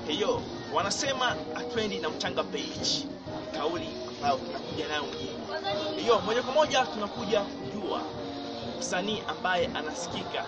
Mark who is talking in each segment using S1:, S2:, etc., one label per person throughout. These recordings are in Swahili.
S1: hiyo wanasema atwendi na mchanga beach, kauli ambayo tunakuja nayo mjini. Hiyo moja kwa moja tunakuja kujua msanii ambaye anasikika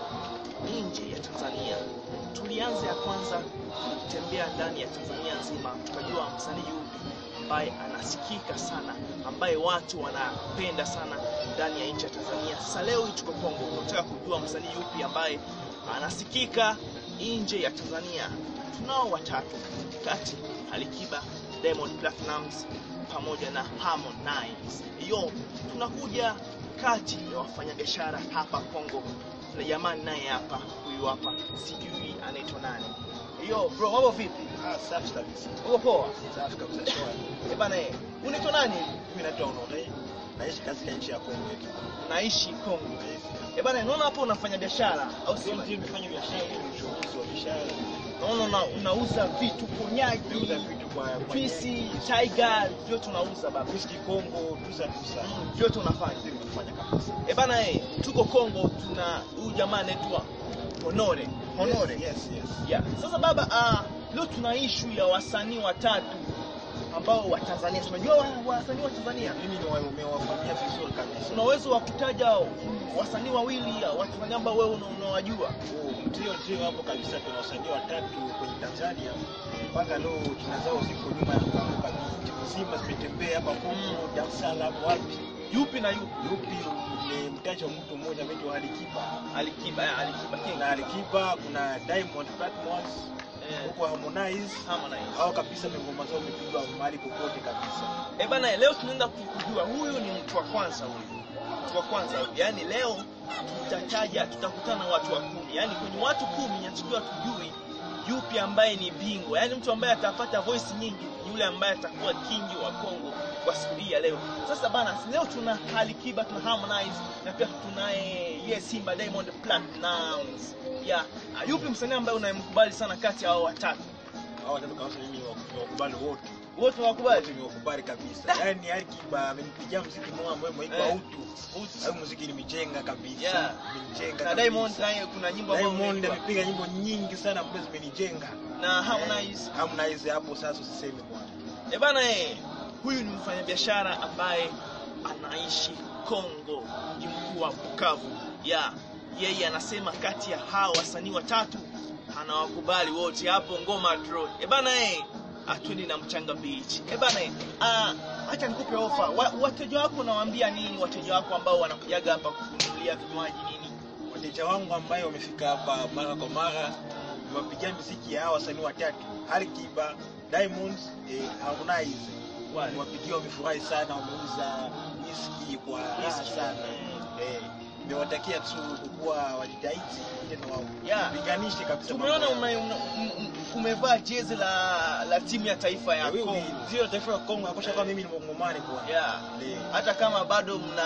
S1: nje ya Tanzania. Tulianza ya kwanza kutembea ndani ya Tanzania nzima, tukajua msanii yupi ambaye anasikika sana, ambaye watu wanapenda sana ndani ya nchi ya Tanzania. Sasa leo hii tuko Kongo, tunataka kujua msanii yupi ambaye anasikika nje ya Tanzania. Tunao watatu kati Alikiba, Diamond Platnumz pamoja na Harmonize. Hiyo tunakuja kati ya wafanyabiashara hapa Kongo. Kuna jamani naye hapa, huyu hapa, sijui anaitwa nani. Hiyo bro, mambo vipi?
S2: Ah, safi kabisa.
S1: Uko poa?
S2: Safi kabisa. Shwari.
S1: Eh bana, eh, unaitwa nani?
S2: Mimi naitwa Onore. Naishi katika nchi ya Kongo yetu.
S1: Unaishi Kongo.
S2: Yes.
S1: Eh bana, naona hapo unafanya biashara au
S2: Sio
S1: sio?
S2: mtu nimefanya biashara, ni mchuuzi wa biashara.
S1: Naona una, unauza vitu konyaji,
S2: Nauza vitu kwa kwa
S1: juisi, tiger, vyote unauza baba.
S2: whisky Kongo, tusa tusa.
S1: Mm, vyote unafanya.
S2: Ndio tunafanya kabisa.
S1: Eh bana, eh, tuko Kongo, tuna huyu jamaa anaitwa Honore. Honore.
S2: Yes, yes.
S1: Yeah. Sasa baba, ah, leo tuna issue ya wasanii watatu ambao wa Tanzania. Unajua wa- wasanii wa Tanzania?
S2: Mimi ni nimewafanyia vizuri kabisa.
S1: Una uwezo wa kutaja wasanii wawili wa Tanzania ambao wewe una- unawajua?
S2: Oh, Ndio, ndio hapo kabisa tuna wasanii watatu kwenye Tanzania. Mpaka leo jina zao ziko nyuma ya Kongo kabisa. Nchi mzima zimetembea hapa Kongo, Dar es Salaam, wapi.
S1: Yupi na yupi?
S2: Yupi ni mtaji wa mtu mmoja anaitwa Alikiba.
S1: Alikiba, eh, Alikiba King.
S2: Kuna Alikiba, kuna Diamond Platnumz,
S1: Eh,
S2: huko Harmonize.
S1: Harmonize.
S2: Hao kabisa ngoma zao zimepigwa mahali popote kabisa.
S1: Eh bana, leo tunaenda kujua huyu ni mtu wa kwanza huyu. Mtu wa kwanza huyu. Yaani leo tutataja tutakutana na watu wa kumi. Yaani kwenye watu kumi inatakiwa tujui yupi ambaye ni bingwa. Yaani mtu ambaye atapata voice nyingi ni yule ambaye atakuwa kingi wa Kongo kwa siku hii ya leo. Sasa bana, leo tuna Alikiba, tuna Harmonize na pia tunaye ye Simba Diamond Platnumz. Yeah. Ah, Yupi msanii ambaye unayemkubali sana kati ya hao watatu?
S2: Hao watatu kabisa mimi ni wakubali wote.
S1: Wote unawakubali?
S2: Wote ni wakubali kabisa. Yaani Alikiba amenipigia muziki mmoja ambao umeitwa
S1: Eh.
S2: Utu. Hayo muziki nimejenga kabisa.
S1: Yeah.
S2: Nimenijenga.
S1: Na
S2: kabisa.
S1: Diamond naye kuna nyimbo ambayo
S2: Diamond
S1: unaimba.
S2: amepiga nyimbo nyingi sana ambazo zimenijenga.
S1: na Harmonize.
S2: Eh, Harmonize hapo sasa usiseme bwana.
S1: Eh bana eh, huyu ni mfanyabiashara ambaye anaishi Kongo, mji mkuu wa Bukavu. Ya, yeye anasema kati ya hawa wasanii watatu anawakubali wote hapo Ngoma Road. Eh bana eh, atwendi na Mchanga Beach. Eh bana eh, ah, acha nikupe ofa. Wa, wateja wako unawaambia nini wateja wako ambao wanakujaga hapa kununulia vinywaji nini?
S2: Wateja wangu ambayo wamefika hapa mara kwa mara niwapigia muziki ya hawa wasanii watatu Alikiba, Diamond, eh, Harmonize.
S1: Wale.
S2: Niwapigia wamefurahi sana, wameuza whisky kwa raha sana. Eh, nimewatakia tu kuwa wajitahidi tena
S1: Yeah.
S2: wapiganishe kabisa.
S1: Tumeona
S2: mambo
S1: ume,
S2: yao.
S1: ume, ume, umevaa jezi la la timu ya taifa ya
S2: Wewe
S1: Kongo.
S2: ndio taifa la Kongo, akosha kama mimi ni Mkongomani bwana.
S1: Yeah.
S2: Eh.
S1: Hata kama bado mna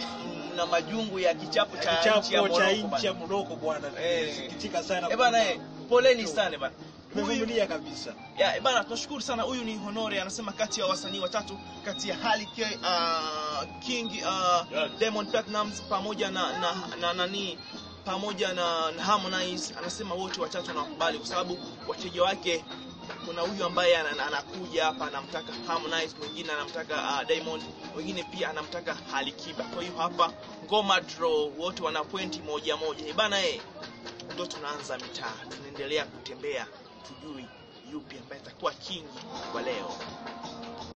S1: mna majungu ya kichapo cha nchi ya
S2: Kichapo cha
S1: Morocco
S2: nchi ya
S1: bana.
S2: Morocco bwana.
S1: Eh.
S2: Sikitika sana.
S1: Eh bana eh, poleni sana bana. Huyu
S2: Tumevumilia kabisa.
S1: ya eh bana, tunashukuru sana. Huyu ni Honore, anasema kati ya wasanii watatu kati ya Harley K, uh, King uh,
S2: Yes.
S1: Diamond Platnumz pamoja na na, na nani pamoja na, na Harmonize, anasema wote watatu wanakubali kwa sababu wateja wake kuna huyu ambaye ana- ana- anakuja hapa anamtaka Harmonize, mwingine anamtaka uh, Diamond, mwingine pia anamtaka Alikiba. Kwa hiyo hapa ngoma draw, wote wana pointi moja moja. Eh bana eh, ndo tunaanza mitaa, tunaendelea kutembea, tujui yupi ambaye atakuwa kingi kwa leo.